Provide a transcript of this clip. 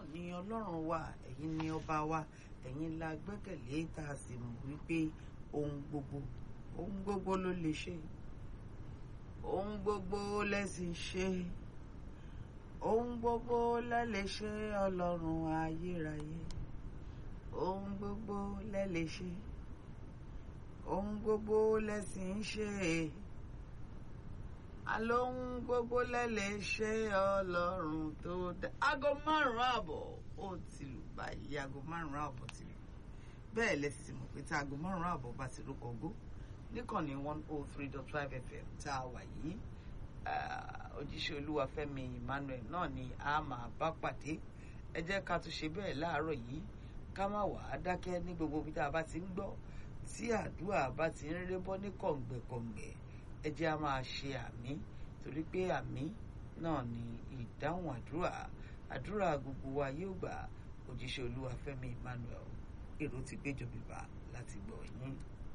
ni ọlọ́run wa ẹ̀yin ni ọba wa ẹ̀yin la gbẹ́kẹ̀lé tá a sì mọ̀ wípé ohun gbogbo ohun gbogbo ló lè ṣe ohun gbogbo lẹ́sìn ṣe ohun gbogbo lẹ́lẹ̀ ṣe ọlọ́run ayérayé ohun gbogbo lẹ́lẹ̀ ṣe ohun gbogbo lẹ́sìn ṣe àlóhun gbogbo lẹ́lẹ̀ ṣe ọlọ́run tó dá aago márùn-ún àbọ̀ ó ti lù báyìí aago márùn-ún àbọ̀ ti lù bẹ́ẹ̀ lẹ́sìn ti mọ̀ pé tí aago márùn-ún àbọ̀ bá ti rúkọ gó níkànnì one oh three dot five fm tá a wà yìí òjíṣẹ́ olúwa fẹ́mi emmanuel náà ni a máa bá pàdé ẹ jẹ́ ká tún ṣe bẹ́ẹ̀ láàárọ̀ yìí ká má wà á dákẹ́ ní gbogbo ibi tá a bá ti ń gbọ́ tí àdúrà bá ti ń rébọ́ ní kọ̀ǹgbẹ̀kọ̀ǹgbẹ̀ ẹ jẹ́ a máa ṣe àmì torí pé àmì náà ni ìdáhùn àdúrà àdúrà gbogbo wa yóò gbà òjíṣẹ́ olúwa fẹ́mi emmanuel èrò ti péjọ bíbá láti gbọ́ yín.